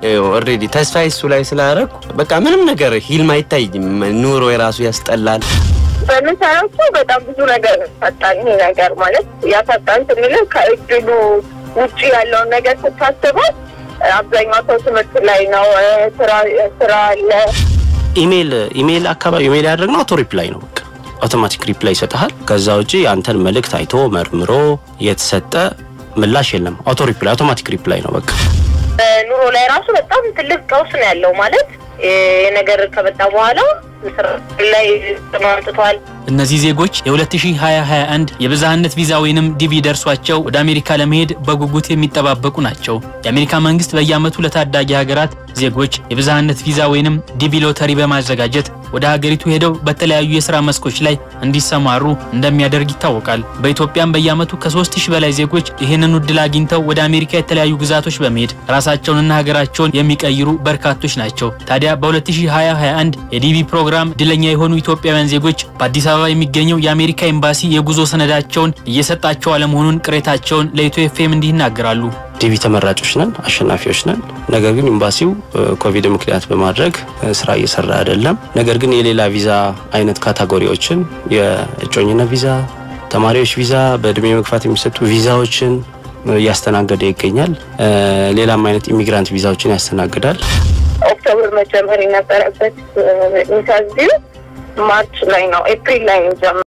ኦልሬዲ ተስፋ እሱ ላይ ስላደረኩ በቃ ምንም ነገር ሂልም አይታይም። ኑሮ የራሱ ያስጠላል። በምንሰራቸው በጣም ብዙ ነገር ፈጣን ይሄ ነገር ማለት ያፈጣን ስንል ከእድሉ ውጭ ያለውን ነገር ስታስበው አብዛኛው ሰው ትምህርት ላይ ነው። ስራ ስራ አለ። ኢሜል ኢሜል አካባቢ ኢሜል ያደረግነው አውቶ ሪፕላይ ነው። በቃ አውቶማቲክ ሪፕላይ ይሰጥሃል። ከዛ ውጪ አንተን መልእክት አይቶ መርምሮ የተሰጠ ምላሽ የለም። አውቶ ሪፕላይ አውቶማቲክ ሪፕላይ ነው በቃ። ኑሮ ላይ ራሱ በጣም ትልቅ ቀውስ ነው ያለው ማለት የነገር ከመጣ በኋላ ስራ ላይ ተማምጥቷል። እነዚህ ዜጎች የ2021 የብዝሃነት ቪዛ ወይንም ዲቪ ደርሷቸው ወደ አሜሪካ ለመሄድ በጉጉት የሚጠባበቁ ናቸው። የአሜሪካ መንግስት በየዓመቱ ለታዳጊ ሀገራት ዜጎች የብዝሃነት ቪዛ ወይንም ዲቪ ሎተሪ በማዘጋጀት ወደ ሀገሪቱ ሄደው በተለያዩ የስራ መስኮች ላይ እንዲሰማሩ እንደሚያደርግ ይታወቃል። በኢትዮጵያም በየዓመቱ ከ3000 በላይ ዜጎች ይህንን እድል አግኝተው ወደ አሜሪካ የተለያዩ ግዛቶች በመሄድ ራሳቸውንና ሀገራቸውን የሚቀይሩ በርካቶች ናቸው። ታዲያ በ2021 የዲቪ ፕሮግራም እድለኛ የሆኑ ኢትዮጵያውያን ዜጎች በአዲስ አበባ የሚገኘው የአሜሪካ ኤምባሲ የጉዞ ሰነዳቸውን እየሰጣቸው አለመሆኑን ቅሬታቸውን ለኢትዮ ኤፍኤም እንዲህ ይናገራሉ። ዲቪ ተመራጮች ነን፣ አሸናፊዎች ነን። ነገር ግን ኤምባሲው ኮቪድ ምክንያት በማድረግ ስራ እየሰራ አይደለም። ነገር ግን የሌላ ቪዛ አይነት ካታጎሪዎችን የእጮኝነት ቪዛ፣ ተማሪዎች ቪዛ፣ በእድሜ መግፋት የሚሰጡ ቪዛዎችን እያስተናገደ ይገኛል። ሌላም አይነት ኢሚግራንት ቪዛዎችን ያስተናግዳል። ኦክቶበር መጀመር የነበረበት ኢንተርቪው ማርች ላይ ነው ኤፕሪል ላይ ነው